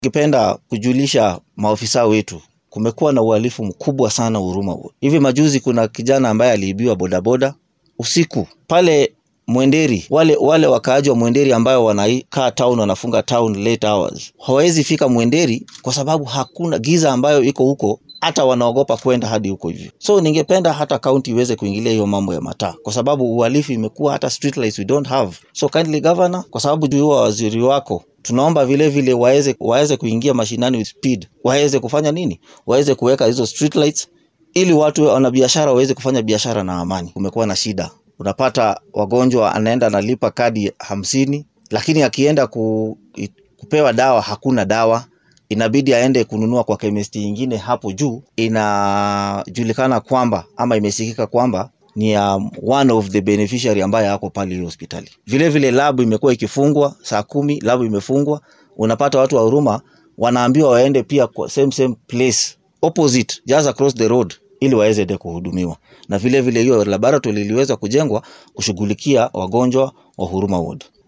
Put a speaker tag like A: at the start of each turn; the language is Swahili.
A: Ningependa kujulisha maofisa wetu kumekuwa na uhalifu mkubwa sana Huruma Ward. Hivi majuzi kuna kijana ambaye aliibiwa bodaboda usiku pale Mwenderi. Wale wale wakaaji wa Mwenderi ambayo wanakaa town wanafunga town late hours hawawezi fika Mwenderi kwa sababu hakuna giza ambayo iko huko, hata wanaogopa kwenda hadi huko hivyo. So ningependa hata county iweze kuingilia hiyo mambo ya mataa, kwa sababu uhalifu imekuwa hata street lights we don't have. So kindly governor, kwa sababu juu wa waziri wako tunaomba vile vile waweze waweze kuingia mashinani with speed, waweze kufanya nini, waweze kuweka hizo street lights ili watu wanabiashara waweze kufanya biashara na amani. Kumekuwa na shida, unapata wagonjwa anaenda analipa kadi hamsini, lakini akienda ku, kupewa dawa hakuna dawa, inabidi aende kununua kwa kemesti ingine hapo juu. Inajulikana kwamba ama imesikika kwamba ni ya one of the beneficiary ambaye ako pale hiyo hospitali. Vile vile labu imekuwa ikifungwa saa kumi, labu imefungwa. Unapata watu wa Huruma wanaambiwa waende pia kwa same same place opposite just across the road ili waweze de kuhudumiwa, na vile vile hiyo laboratory iliweza kujengwa kushughulikia wagonjwa wa Huruma Ward.